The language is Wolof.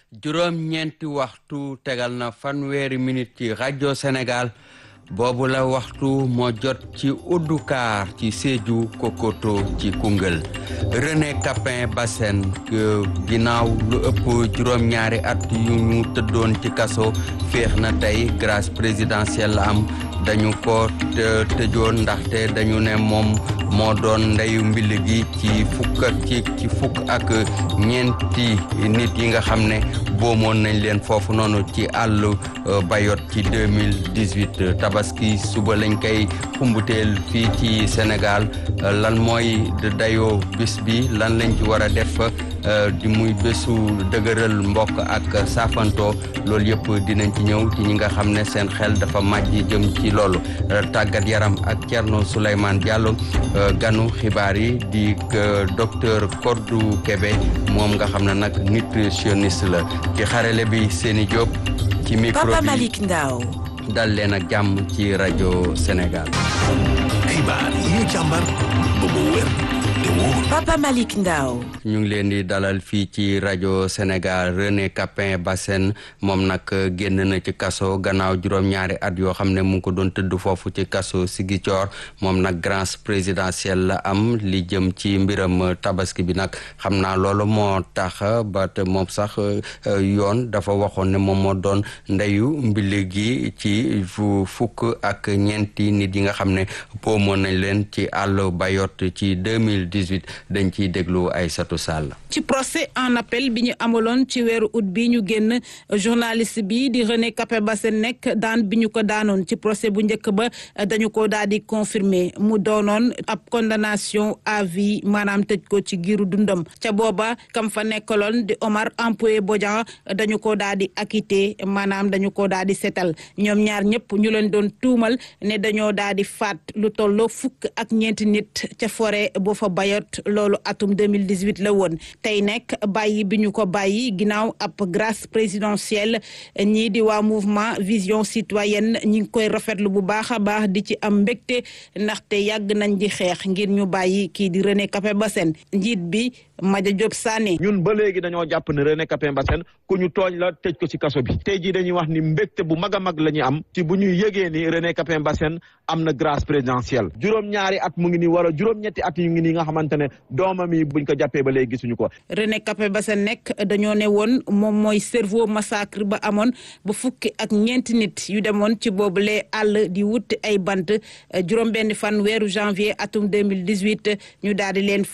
juróom ñeenti waxtu tegal na fanweeri minute ci rajo Sénégal boobu la waxtu moo jot ci Oudoukar ci Sédhiou Kokoto ci Koungheul René Capin Bassène ginnaaw lu ëpp juróom-ñaari at yu ñu tëddoon ci kaso féex na tey grâce présidentielle la am dañu ko tëjoon ndaxte dañu ne moom moo doon ndeyu mbill gi ci fukk ci ci fukk ak ñeenti nit yi nga xam ne boomoon nañ leen foofu noonu ci àll Bayot ci 2018 tabaski suba lañ koy xumbuteel fii ci Sénégal lan mooy dayoo bis bi lan lañ ci war a def di muy bésu dëgëral mbokk ak saafanto loolu yëpp dinañ ci ñëw ci ñi nga xam ne seen xel dafa màjj jëm ci loolu tàggat yaram ak Thierno Souleymane Diallo ganu xibaar yi di docteur Kodou Kébé moom nga xam ne nag nutritionniste la ci xarale bi Séni Diop ci micro Papa bi Malick Ndao dal leen ak jàmm ci rajo Sénégal xibaar yi ñu càmbar ba mu wér te wóor Papa Malick Ndao ñu ngi leen di dalal fii ci rajo Sénégal René Capin Bassène moom nag génn na ci kaso gannaaw juróom-ñaari at yoo xam ne mu ngi ko doon tëdd foofu ci kaso Ziguinchor moom nag grâce présidentielle la am li jëm ci mbiram tabaski bi nag xam naa loolu moo tax ba te moom sax yoon dafa waxoon ne moom moo doon ndeyu mbili gi ci fukk ak ñeenti nit yi nga xam ne boomoon nañ leen ci àll Bayot ci 2018 dañ ciy déglu ay satu sàll ci procès en appel bi ñu amaloon ci weeru août bi ñu génn journaliste bi di René Capin Bassène nekk daan bi ñu ko daanoon ci procès bu njëkk ba dañu ko daal di confirmer mu doonoon ab condamnation à vie maanaam tëj ko ci giiru dundam ca booba kam fa nekkaloon di Omar Ampoé Bodian dañu ko daal di acquitté maanaam dañu ko daal di setal ñoom ñaar ñëpp ñu leen doon tuumal ne dañoo daal di faat lu tolloo fukk ak ñeenti nit ca forêt boo fa bayot loolu atum 2018 la woon tey nekk bàyyi bi ñu ko bàyyi ginnaaw ab grâce présidentielle ñii di waa mouvement vision citoyenne ñi ngi koy rafetlu bu baax a baax di ci am mbégte ndaxte yàgg nañ di xeex ngir ñu bàyyi kii di René Capin Bassène njiit bi Madia Diop Sané ñun ba léegi dañoo jàpp ne René Capin Bassène ku ñu tooñ la tëj ko ci kaso bi tey jii dañuy wax ni mbégte bu mag a mag la ñu am ci bu ñuy yëgee ni René Capin Bassène am na grâce présidentielle juróom-ñaari at mu ngi nii wala juróom-ñetti at yu ngi nii nga xamante ne doomam yi buñ ko jàppee ba léegi gisuñu ko René Capin Bassène nekk dañoo ne woon moom mooy cerveau massacre ba amoon ba fukki ak ñeenti nit yu demoon ci boobule àll di wuti ay bant juróom benn fan weeru janvier atum 2018 ñu daal di leen